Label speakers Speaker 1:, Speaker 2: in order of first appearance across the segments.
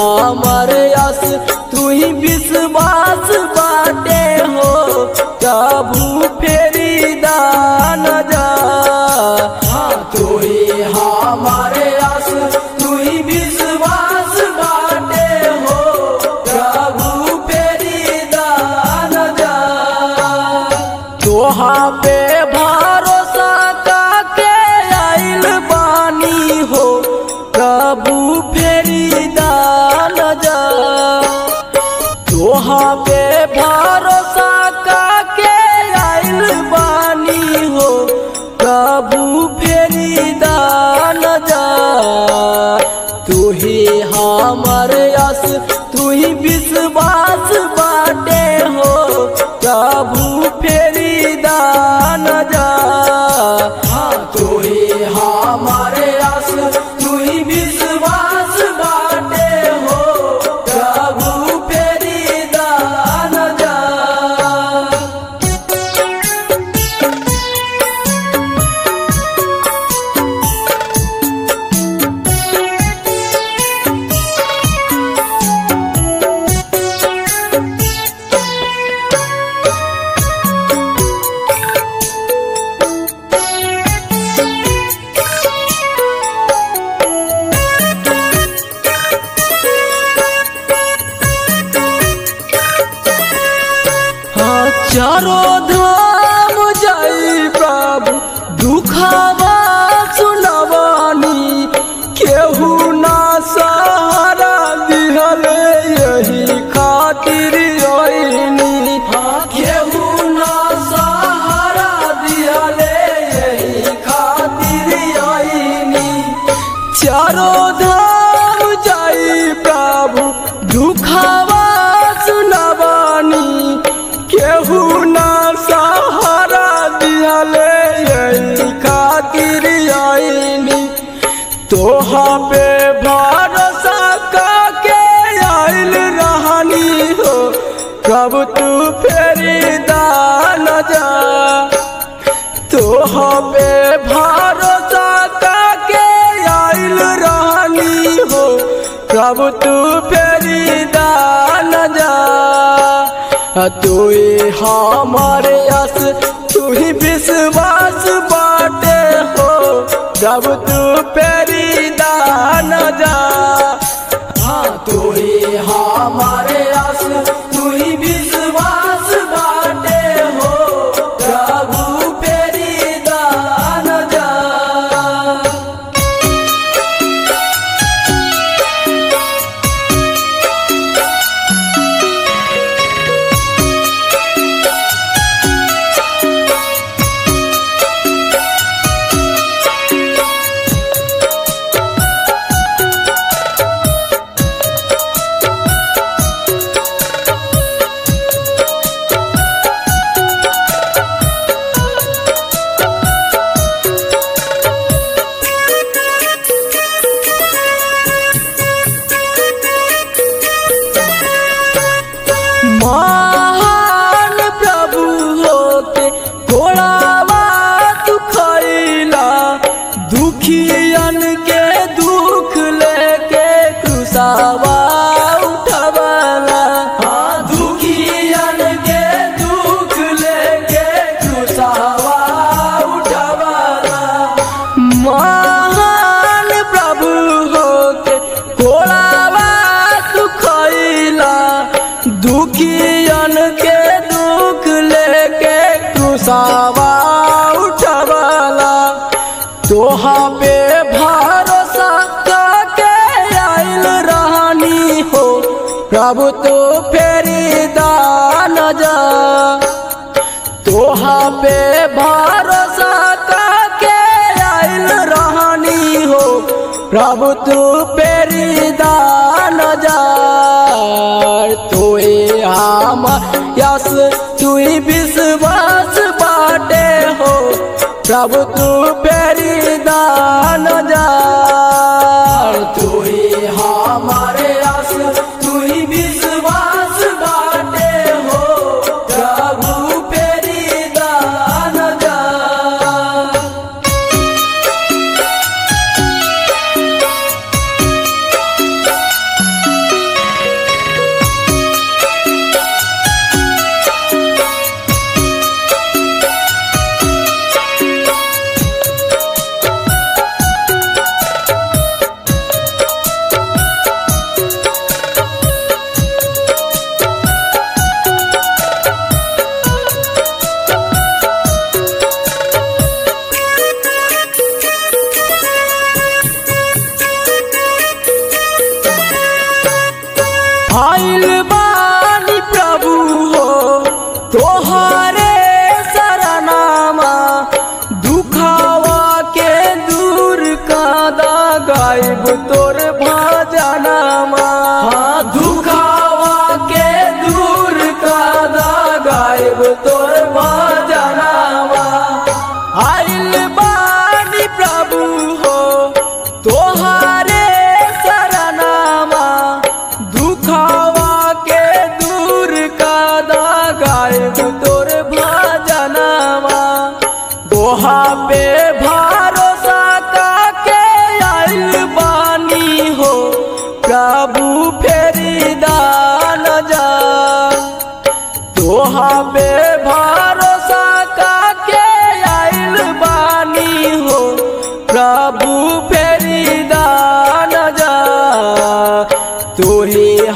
Speaker 1: हमर यस तू ही विश्वास बाटे हो प्रभु फेरी दान जा हाँ तू ही हमर यस तू ही विश्वास बाटे हो प्रभु फेरी दान जा तोहा पे भरोसा काके आइल बानी हो प्रभु फेरी दान जा तोहा पे भरोसा काके आइल बानी हो प्रभु फेरी दान जा तू ही हमर यस तू ही विश्वास बाटे हो प्रभु फेरी दान जा हाँ तू ही हमर यस तू ही विश्वास बाटे हो प्रभु फेरी दान जा हाँ चारो धाम जाई प्रभु दुखावा सुनवानी केहू ना सहारा दिहले यही खातिर आईनी हाँ केहू ना सहारा दिहले यही खातिर आईनी चारो धाम जाई प्रभु दुखावा सुनवानी केहू ना सहारा दिहले यही खातिर आईनी तोहा पे भरोसा काके आइल रहनी हो कब तू फेरी दान जा तोहा पे भरोसा काके आइल रहनी हो कब तू फेरी दान जा तू ही हमारे यस तू ही विश्वास बाटे हो जब तू फेरी दान जा हाँ तू ही हमारे यस तू ही विश्वास बाटे हो प्रभु फेरी दान जा महान प्रभु होके घोड़ावा तू खैला दुखियन के दुख लेके क्रूसावा उठवाला हाँ दुखियन के दुख लेके क्रूसावा उठवाला महान प्रभु होके घोड़ावा तू खैला दुखियन के दुख लेके क्रूसावा उठवाला तोहा पे भरोसा काके आइल रहनी हो प्रभु तो फेरी दान जा तोहा पे भरोसा काके आइल रहनी हो प्रभु तू पेरी दान जार तोए हम यस तू ही विश्वास बाटे हो प्रभु तू पेरी दान जार तू ही हमारे यस तू ही विश्वास बाटे हो प्रभु पेरी दान जार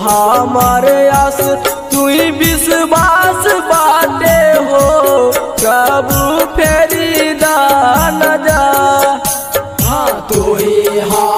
Speaker 1: हमार आस तू विश्वास बाटे हो प्रभु फेरी दान जा हाँ तू ही